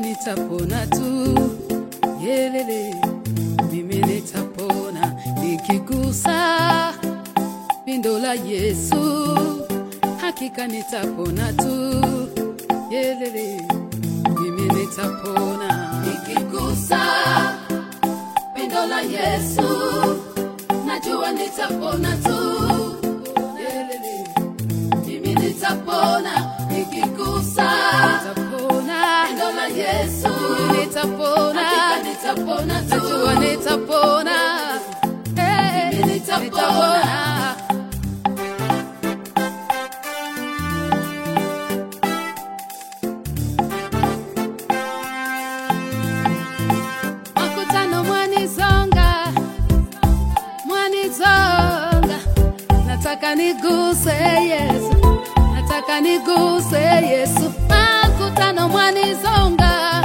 nitapona tu, yelele, mimi nitapona nikigusa pindo la Yesu, hakika nitapona tu, yelele, mimi nitapona nikigusa pindo la Yesu, najua nitapona tu, yelele, mimi nitapona nikigusa nitapona pindo la Yesu, nitapona hakika nitapona tu, najua nitapona Eh, Mimi nitapona. Makutano mwanizonga, mwanizonga, nataka niguse Yesu, nataka niguse Yesu. Makutano mwanizonga,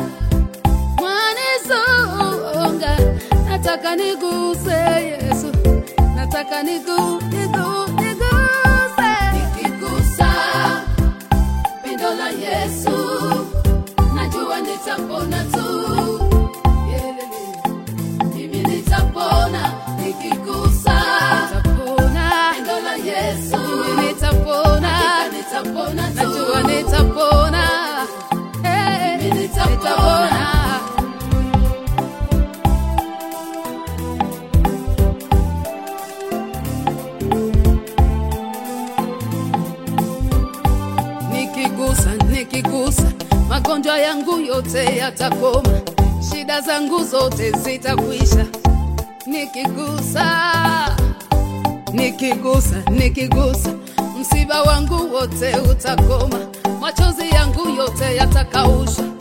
mwanizonga, nataka niguse Yesu, nataka nigu, nigu, niguse. Nikigusa pindo la Yesu, najua nitapona tu. Yelele, mimi nitapona nikigusa Nitapona, pindo la Yesu, mimi nitapona. hakika nitapona tu. najua nitapona Eh, Mimi nitapona. nitapona nikigusa nikigusa magonjwa yangu yote yatakoma shida zangu zote zitakwisha nikigusa nikigusa nikigusa msiba wangu wote utakoma machozi yangu yote yatakausha